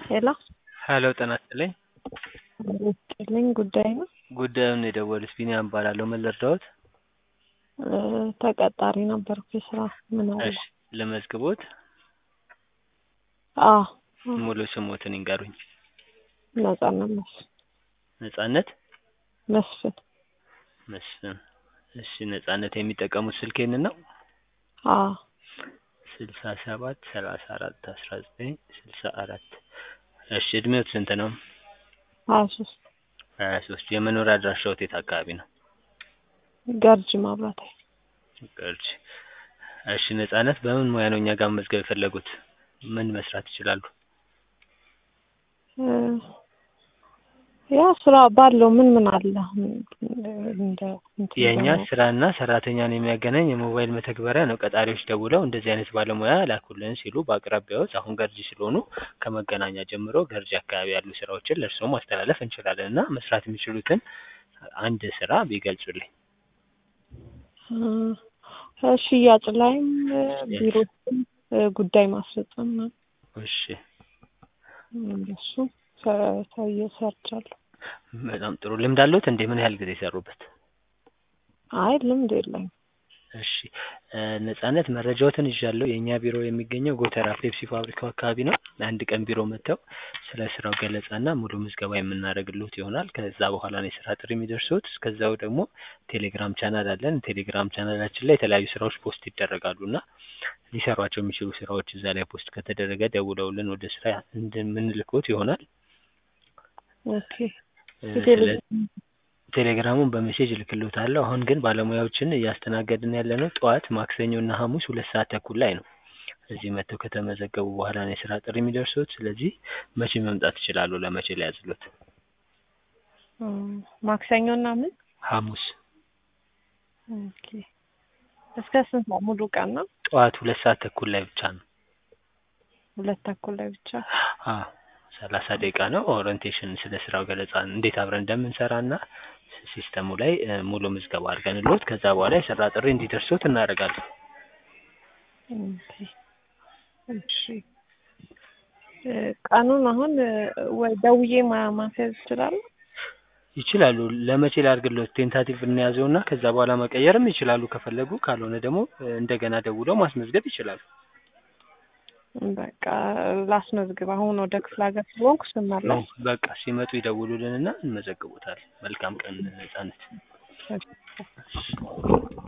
ሄሎ ሄሎ ጤና ይስጥልኝ። ይስጥልኝ ጉዳይ ነው። ጉዳዩን የደወሉት ቢኒያም እባላለሁ። ምን ልርዳዎት? እ ተቀጣሪ ነበርኩ የስራ ምን አለ? እሺ ልመዝግቦት? አዎ ሙሉ ስሞትን ይንገሩኝ? ነጻነት መስፍን ነጻነት መስፍን መስፍን። እሺ ነጻነት የሚጠቀሙት ስልክ ይህንን ነው? አዎ ስልሳ ሰባት ሰላሳ አራት አስራ ዘጠኝ ስልሳ አራት እሺ እድሜዎት ስንት ነው? ሀያ ሶስት ሀያ ሶስት የመኖሪያ አድራሻዎት የት አካባቢ ነው? ገርጂ ማብራት ኃይል ገርጂ። እሺ ነጻነት በምን ሙያ ነው እኛ ጋር መመዝገብ የፈለጉት? ምን መስራት ይችላሉ? እ ያው ስራ ባለው ምን ምን አለ አሁን እንደ እንትን የእኛ ደግሞ- ስራና ሰራተኛን የሚያገናኝ የሞባይል መተግበሪያ ነው። ቀጣሪዎች ደውለው እንደዚህ አይነት ባለሙያ ላኩልን ሲሉ በአቅራቢያዎት አሁን ገርጂ ስለሆኑ ከመገናኛ ጀምሮ ገርጂ አካባቢ ያሉ ስራዎችን ለእርስዎ ማስተላለፍ እንችላለን እና መስራት የሚችሉትን አንድ ስራ ቢገልጹልኝ። እ ሽያጭ ላይም እ ቢሮ ውስጥም እ ጉዳይ ማስፈጸም ነው። እሺ እንደሱ ሰ- ሰውዬ ሰርቻለሁ። በጣም ጥሩ ልምድ አለዎት እንዴ? ምን ያህል ጊዜ ሰሩበት? አይ ልምድ የለኝም። እሺ እ ነጻነት መረጃዎትን ይዣለሁ። የእኛ ቢሮ የሚገኘው ጎተራ ፔፕሲ ፋብሪካው አካባቢ ነው። አንድ ቀን ቢሮ መጥተው ስለ ስራው ገለጻና ሙሉ ምዝገባ የምናደርግልዎት ይሆናል። ከዛ በኋላ ነው የስራ ጥሪ የሚደርሱት። እስከዛው ደግሞ ቴሌግራም ቻናል አለን። ቴሌግራም ቻናላችን ላይ የተለያዩ ስራዎች ፖስት ይደረጋሉ እና ሊሰሯቸው የሚችሉ ስራዎች እዛ ላይ ፖስት ከተደረገ ደውለውልን ወደ ስራ እንደምንልክዎት ይሆናል። ኦኬ እ ቴሌ- ስለ ቴሌግራሙን በሜሴጅ እልክልዎታለሁ። አሁን ግን ባለሙያዎችን እያስተናገድን ያለነው ጠዋት ማክሰኞ እና ሐሙስ ሁለት ሰዓት ተኩል ላይ ነው። እዚህ መጥተው ከተመዘገቡ በኋላ ነው የስራ ጥሪ የሚደርሱት። ስለዚህ መቼ መምጣት ይችላሉ? ለመቼ ሊያዝሉት? እ ማክሰኞና ምን? ሐሙስ ኦኬ እስከ ስንት ነው? ሙሉ ቀን ነው? ጠዋት ሁለት ሰዓት ተኩል ላይ ብቻ ነው። ሁለት ተኩል ላይ ብቻ? አዎ ሰላሳ ደቂቃ ነው። ኦሪንቴሽን ስለ ስራው ገለጻ እንዴት አብረን እንደምንሰራ እና ሲስተሙ ላይ እ ሙሉ ምዝገባ አድርገንልዎት ከዛ በኋላ የስራ ጥሪ እንዲደርሱት እናደርጋለን። ኦኬ እሺ እ ቀኑን አሁን እ ወይ ደውዬ ማ- ማስያዝ እችላለሁ? ይችላሉ። ለመቼ ላድርግልዎት? ቴንታቲቭ እንያዘውና ከዛ በኋላ መቀየርም ይችላሉ ከፈለጉ። ካልሆነ ደግሞ እ እንደገና ደውለው ማስመዝገብ ይችላሉ። በቃ ላስመዝግብ። አሁን ወደ ክፍለ ሀገር ስለሆንኩ ነው ስመለስ በቃ ሲመጡ ይደውሉልንና እንመዘግቦታለን። መልካም ቀን ነጻነት። እሺ።